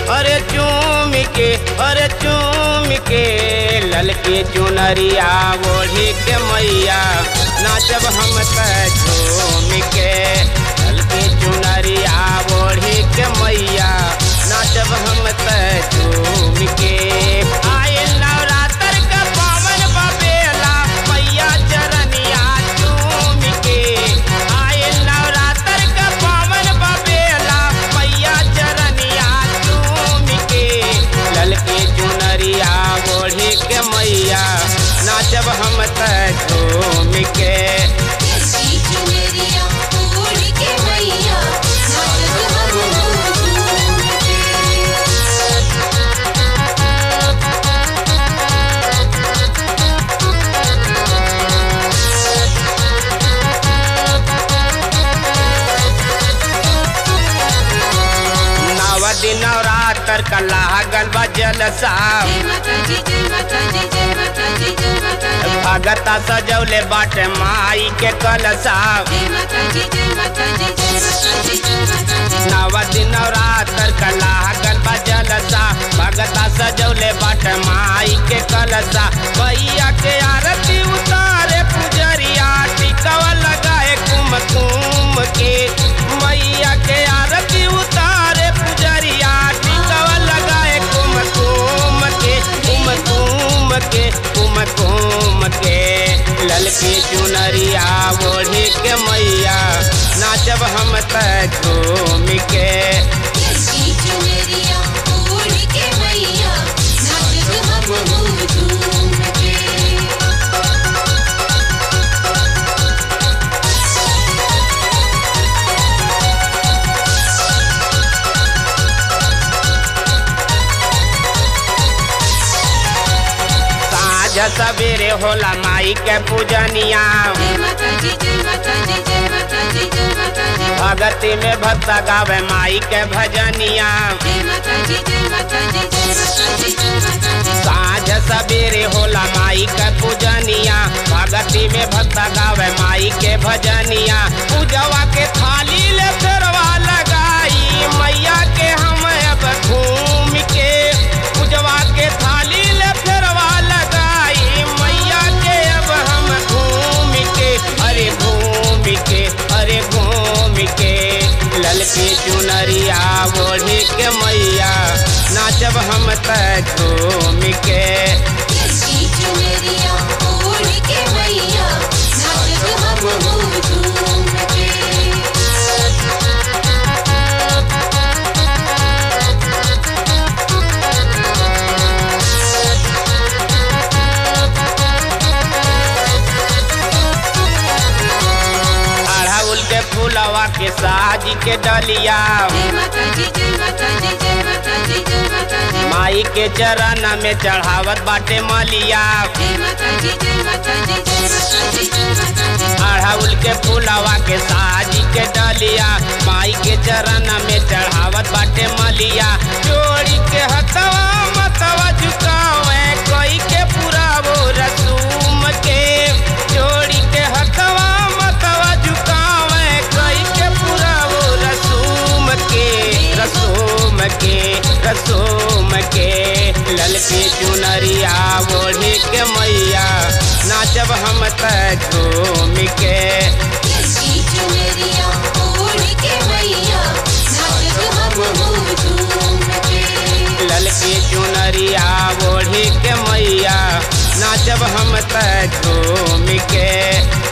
अरे चूम के अरे चूम के ललकी चुनरिया ओढ़ी के मैया नाचब हम त झूम के ललकी चुनरिया ओढ़ी के मैया नाचब हम त झूम के आए नवरात्र का पावन बबेला मैया चरनिया चूम के आए नवरात्र का पावन बबेला मैया चरनिया चूम के ललकी चुनरिया ओढ़ी के मैया नाचब हम त झूम के ललकी चुनरिया ओढ़ के मैया नाचत हम झूम के नव दिन नवरात्र का लागल बा जलसा जय माता दी जय माता दी जय माता दी जय माता दी भगता सजौले बाटे माई के कलसा जय माता दी जय माता दी जय माता दी जय माता दी नव दिन नवरात्र का लागल बा जलसा भगता सजौले बाटे माई के कलसा भैया के आरती उतारे पुजरिया टिकवा लगाए कुम कुम के मैया के आरती उतारे पुजरिया टिकवा लगाए कुम कुम के कुम कुम के कुम कुम के ललकी चुनरिया ओढ़ी के मैया नाचब हम त झूम के ललकी चुनरिया ओढ़ के मैया नाचत हम झूम के साँझ सवेरे होला माई के पूजनिया जय माता दी जय माता दी जय माता दी जय माता दी भगती में भक्त गावे माई के भजनिया जय माता दी जय माता दी जय माता दी जय माता दी साँझ सवेरे होला माई के पूजनिया भगती में भक्त गावे माई के भजनिया पूजवा के थाली ले फेरवा लगाई मैया के हम अब घूम के पूजवा के थाली ले फेरवा लगाई मैया के अब हम घूम के अरे घूम के अरे घूम के ललकी चुनरिया ओढ़ी के मैया नाचब हम त झूम के ललकी चुनरिया ओढ़ के मैया नाचत हम झूम के अड़हुल के फूलवा के साज के डलिया जय माता दी जय माता दी जय माता दी जय माता दी माई के चरण में चढ़ावत बाटे मलिया जय माता दी जय माता दी जय माता दी जय माता दी अड़हुल के फूलवा के साज के डलिया माई के चरण में चढ़ावत बाटे मलिया जोड़ी के हथवा मतवा झुकावे कोई के पूरा वो रसूम के जोड़ी के हथवा मतवा झुकावे कोई के पूरा वो रसूम के रसूम के रसूम के ललकी चुनरिया ओढ़ी के मैया नाचब हम त झूम के ललकी चुनरिया ओढ़ के मैया नाचत हम झूम के ललकी चुनरिया ओढ़ी के मैया नाचब हम त झूम के